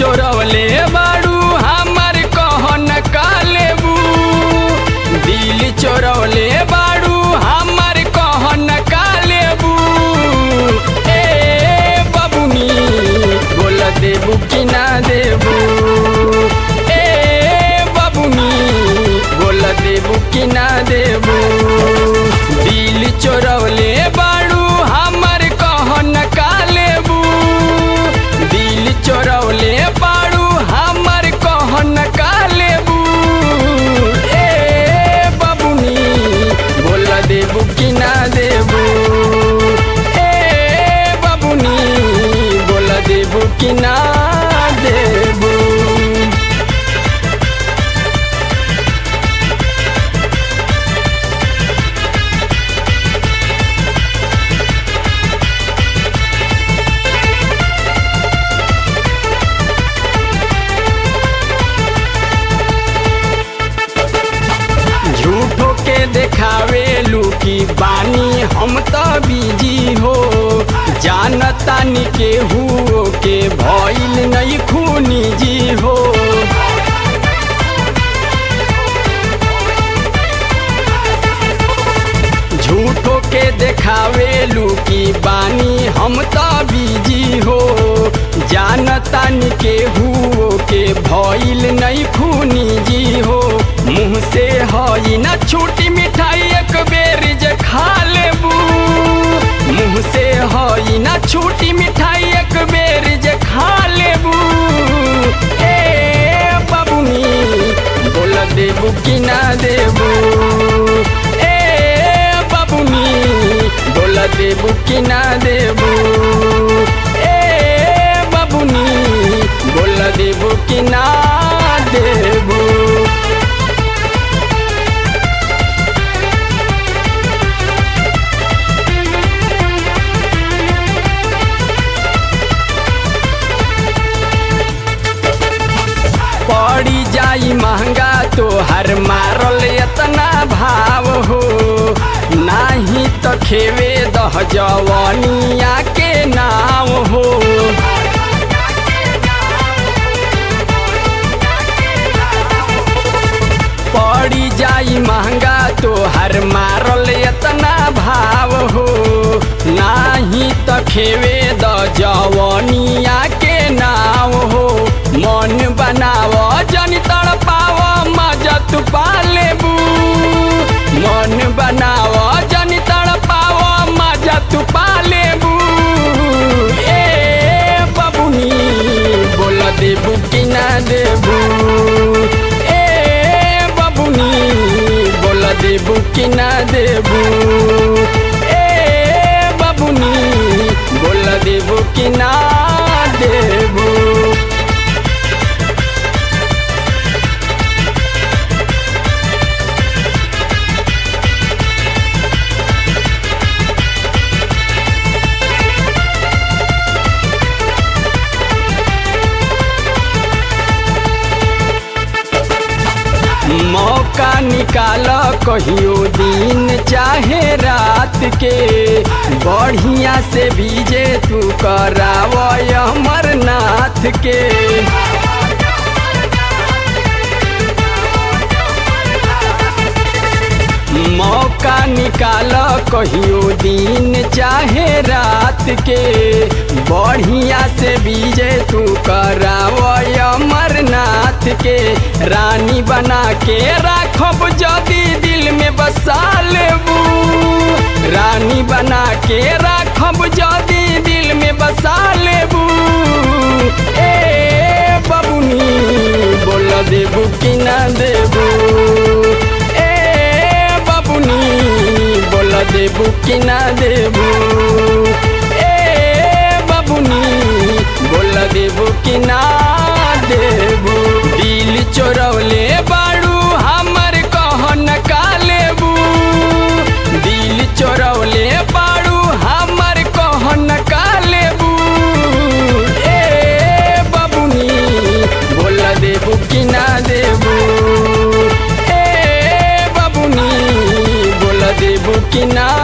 चोरवले बाड़ू हमर कहन कालेबू दिल चोरवले बाड़ू हमर कहन कालेबू ए बबुनी बोल देबू कि ना देबू ए बबुनी बोल देबू कि ना देबू दिल चोरवले बाड़ू हमर कहन कालेबू दिल चोरवले बाड़ू हमर कहन कालेबू ए बबुनी बोल देबू कि ना देबू ए बबुनी बोल देबू कि ना देबू झूठो के देखावे लुकी बानी हम तो बिजी हो जानतानी के हुओ के भइल नहीं खूनी जी हो झूठो के देखावे लुकी बानी हम तो बिजी हो जानतानी के हुओ के भइल नहीं खूनी जी हो मुँह से हई ना छूटी मिठाई एक बेर जे खा लेबू मुँह से हई ना छूटी मिठाई एक बेर जे खा लेबू ए बबुनी बोल देबू कि ना देबू ए बबुनी बोल देबू कि ना देबू ए बबुनी बोल देबू कि ना देबू पड़ी जाई महंगा तो हर मारल इतना भाव हो नाही तो खेवे दह जवनिया के नाव हो पड़ी जाई महंगा तो हर मारल इतना भाव हो नाही तो खेवे द जवनिया के नाव हो मन बनाव जनी तड़पाव मजा तू पालेबू मन बनाव जनी तड़पाव मजा तू पालेबू ए बबुनी बोल देबू कि ना देबू ए बबुनी बोल देबू कि ना देबू ए बबुनी बोल देबू कि ना देबू मौका निकाल कहियो दिन चाहे रात के बढ़िया से बीजे तू कराव अमरनाथ के मौका निकाल कहियो दिन चाहे रात के बढ़िया से बीजे तू कराव अमरनाथ के रानी बना के राखब जदी दिल में बसा लेबू रानी बना के राखब जदी दिल में बसा लेबू ए बबुनी बोल देबू कि ना देबू ए बबुनी बोल देबू कि ना देबू ए बबुनी बोल देबू कि ना देबू दिल चोरवले बाड़ू हमर कहन कालेबू दिल चोरवले बाड़ू हमर कहन कालेबू ए बबुनी बोल देबू कि ना देबू ए बबुनी बोल देबू कि ना